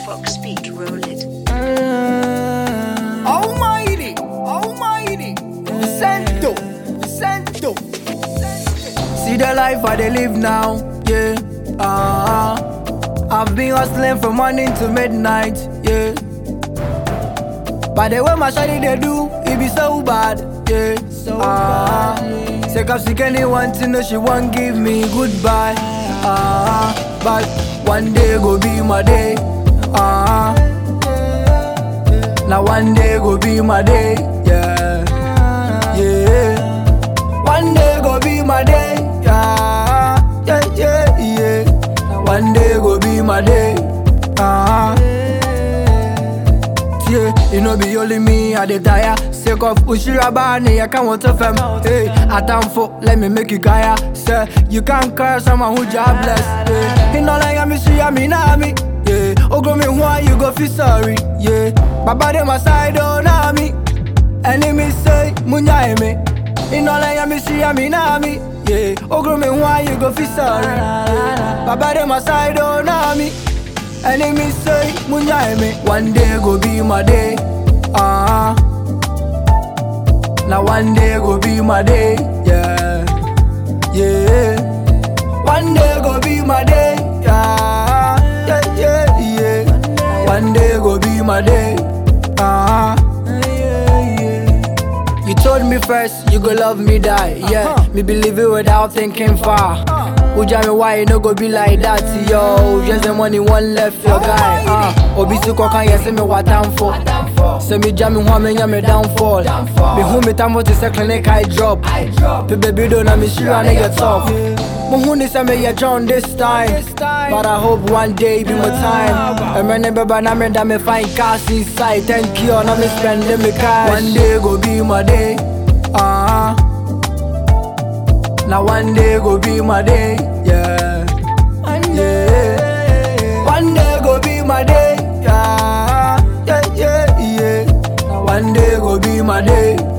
Fox beat, roll it. Almighty, Almighty, Santo, Santo. See the life I they live now, yeah. Uh, I've been hustling from morning to midnight, yeah. But the way my shawty they do, it be so bad, yeah. So uh, Say up sick anyone to know she won't give me goodbye, uh, but one day go be my day, uh. Now one day go be my day, yeah, yeah. One day go be my day, yeah, yeah, yeah, yeah. One day go be my day, ah. Yeah, you know be only me I dey tire Sake of Ushira Bani, I can't want to fem Hey, I time for, let me make you kaya Say, you can't curse someone who job bless Yeah, he no like me, she a me, na me Yeah, oh go me why you go feel sorry Yeah, Baba dey my side, oh na me Enemy say, munya me He no like me, she a me, na me Yeah, oh go me why you go feel sorry Yeah, Baba dey my side, oh na me Enemy say, munya me One day go be my day, ah. Now one day go be my day, yeah, yeah. One day go be my day, yeah, yeah, yeah, yeah. One day go be my day, ah. You told me first you go love me die, yeah. Me believe it without thinking far. Uja me why you no go be like that, yo. Just the money one left your guy, ah. Obi si kwa kan yes me what time for. Say me jam me one me nya me downfall. Me hu me time to say clinic I drop. Pe baby do na me sure I get tough. Mo hu ni say me ya John this time. But I hope one day be my time. And when baby na me da me find cash inside. Thank you, na me spending me cash. One day go be my day, ah. Now one day go be my day, yeah, yeah. One day go be my day, yeah, yeah, yeah, yeah. One day go be my day,